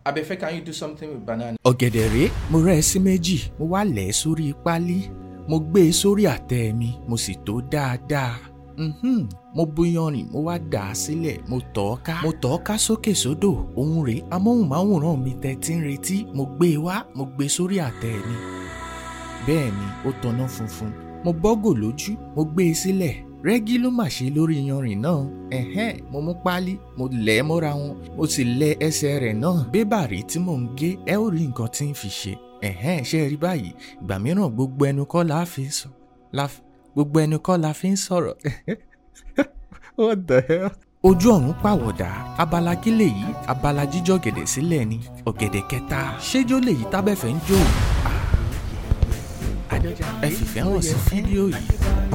Abefe, can you do something with banana? ọ̀gẹ̀dẹ̀ rèé mo rẹ́ ẹ sí méjì mo wá lẹ̀ ẹ́ sórí pálí mo gbé e sórí àtẹ mi mo sì tó dáadáa Mhm. mo búyanrìn mo wá dà á sílẹ̀ mo tọ̀ ọ́ ká mo tọ̀ ọ́ ká sókè sódò òun rèé amóhùnmáwòrán mi tẹ́ tí ń retí mo gbé e wá mo gbé e sórí àtẹ mi bẹ́ẹ̀ ni ó tanná funfun mo bọ́gò lójú mo gbé e sílẹ̀ rẹ́gí ló mà ṣe lórí yanrìn náà ẹ̀hẹ́n mo mú páálí mo lẹ̀ ẹ́ mọ́ra wọn mo sì lẹ ẹsẹ̀ rẹ̀ náà bébà rí tí mò ń gé ẹ ó rí nǹkan tí ń fi ṣe ẹ̀hẹ́n ṣe rí báyìí ìgbà mìíràn gbogbo ẹnu kọ́ la fi ń sọ la f- gbogbo ẹnu kọ́ la fi ń sọ̀rọ̀ what the hell. ojú ọ̀run pàwọ̀dà abala kí lèyí abala jíjọ́ gẹ̀dẹ̀ sílẹ̀ ni ọ̀gẹ̀dẹ̀ kẹta ṣéjó lèyí tábẹ́fẹ́ ń jó ẹ fìfẹ́ hàn sí fídíò yìí